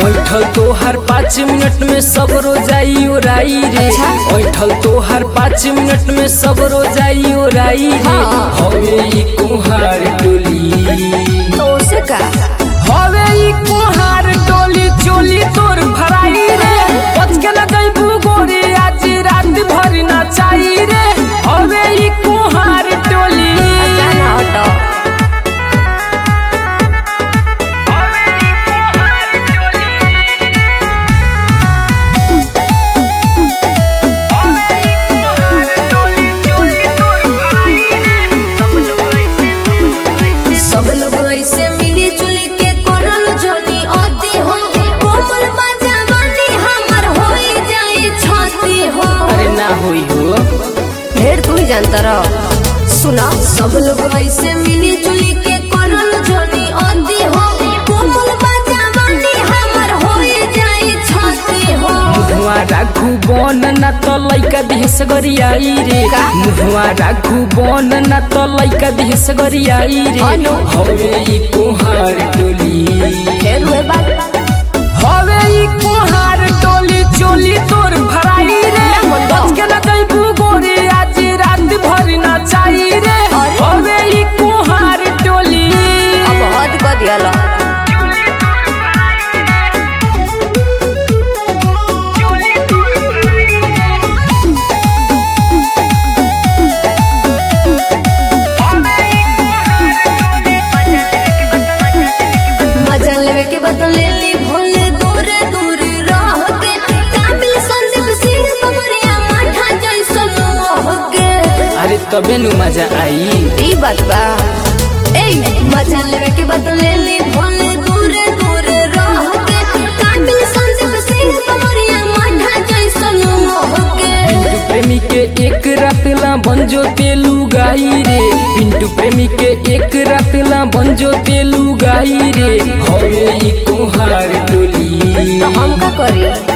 बैठल तोहर पाँच मिनट में सब रोजाई ओराई रे अच्छा। बैठल तोहर पाँच मिनट में सब रोजाई ओराई रे हाँ। हवे ई कुहार टोली तो उसे का हवे ई कुहार टोली चोली तोर भराई रे बच के न दैबू गोरी आज रात भर नाचाई रे हवे ई कुहार टोली जाना हटो सब लोग ऐसे मिली जुली के करल जोनी अति हो कोमल बाजावानी हमर होई जाए छाती हो अरे ना होई हो ढेर तू ही जानता रह सुना सब लोग ऐसे मिली जुली के करल जोनी अति हो कोमल बाजावानी हमर होई जाए छाती हो मुहवा राखू बन न त लैका दिहस गरियाई रे का? मुहवा राखू बन न त लैका दिहस गरियाई रे अनु। हवे ई कुहार टोली ढेर हुए बात हवे ई कुहार टोली चोली तोर भराई रे मन बा। बच के न दैबू गोरी आज रात भर नाचाई रे अरे। हवे ई कुहार टोली अब हद कर दिया मजा लेवे के बदल ले ली भोले दूर दूर रह के काबिल संदीप सिंह बबरिया माठा जैसा मोह के अरे तबे नु मजा आई ई बात बा ए मजा लेवे के बदल ले ली भोले दूर दूर रह के काबिल संदीप सिंह बबरिया माठा जैसा मोह के पिंटू प्रेमी के एक रातला बंजो तेलू गाई रे पिंटू प्रेमी के एक रातला बंजो तेलू गाई रे हवे ई कुहार टोली तो हम का करी